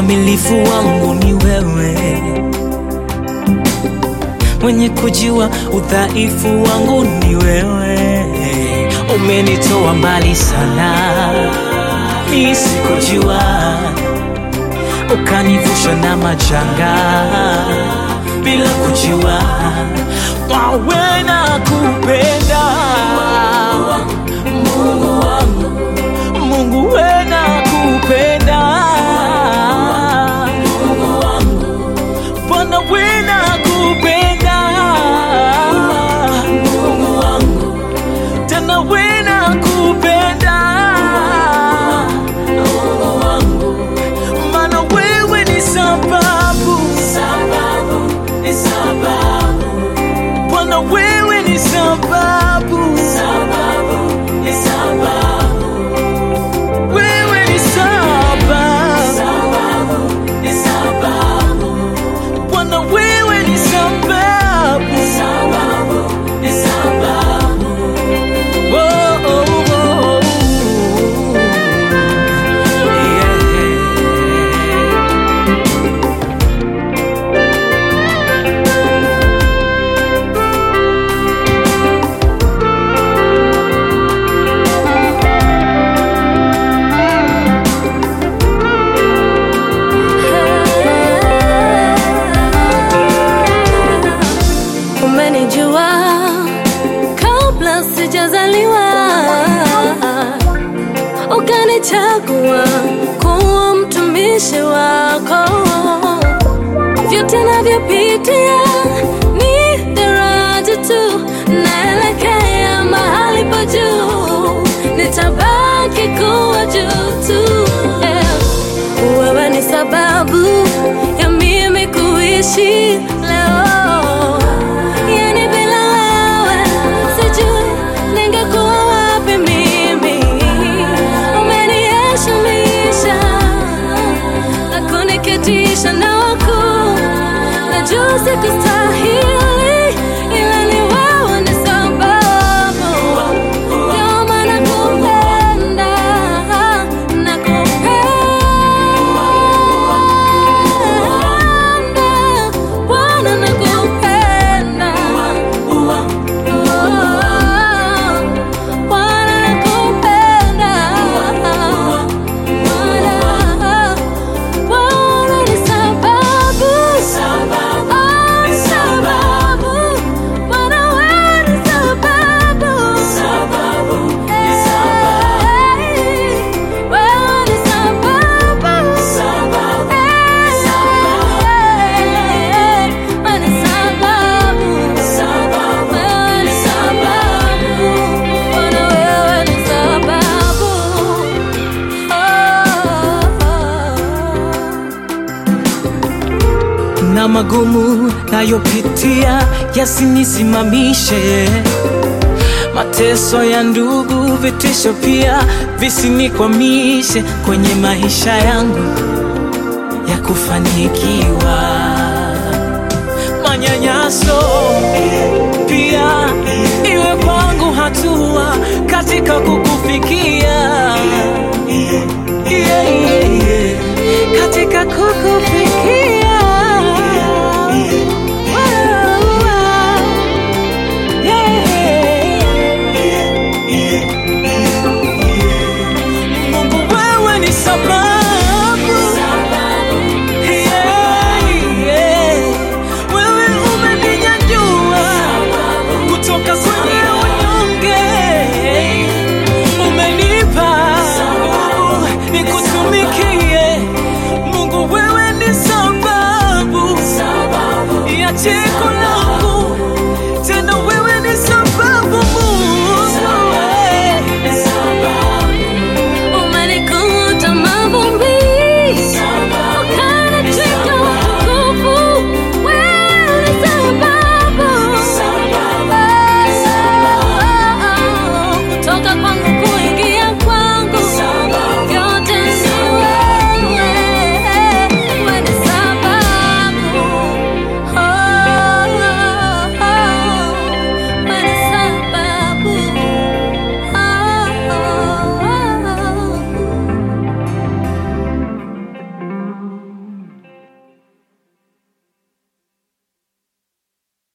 ukamilifu wangu ni wewe, mwenye kujua udhaifu wangu ni wewe. Umenitoa mbali sana, mi sikujua, ukanivusha na majanga bila kujua, wawe na kupenda Mungu wangu, Mungu we na kupenda Bwana we na kupenda Mungu wangu, tena we na kupenda Mungu wangu, maana wewe ni sababu, sababu, ni sababu Bwana wewe ni sababu, sababu, ni sababu wewe ni sababu, sababu, ni sababu Bwana wewe ni sababu, sababu, ni sababu oh, oh, oh, oh. Yeah. Umenijua kabla sijazaliwa, ukanichagua kuwa mtumishi wako. Vyote navyopitia ni daraja tu, naelekea mahali pa juu, nitabaki kuwa juu tu. Eh, Wewe ni sababu ya mimi kuishi leo. Yani bila wewe sijui ningekuwa wapi mimi. Umeniheshimisha na kuniketisha na wakuu. Najua sikustahili, ila ni wewe ni sababu. Ndio maana nakupenda, nakupenda. Bwana nakupenda. Bwana nakupenda. Bwana, Bwana ni sababu. Oh, sababu. Bwana wewe ni sababu. Hey, wewe ni sababu. Hey, wewe ni sababu. Wewe ni sababu. Bwana wewe ni sababu. Oh. na magumu nayopitia yasinisimamishe, mateso ya ndugu, vitisho pia visinikwamishe kwenye maisha yangu ya kufanikiwa. Manyanyaso pia iwe kwangu hatua katika kukufikia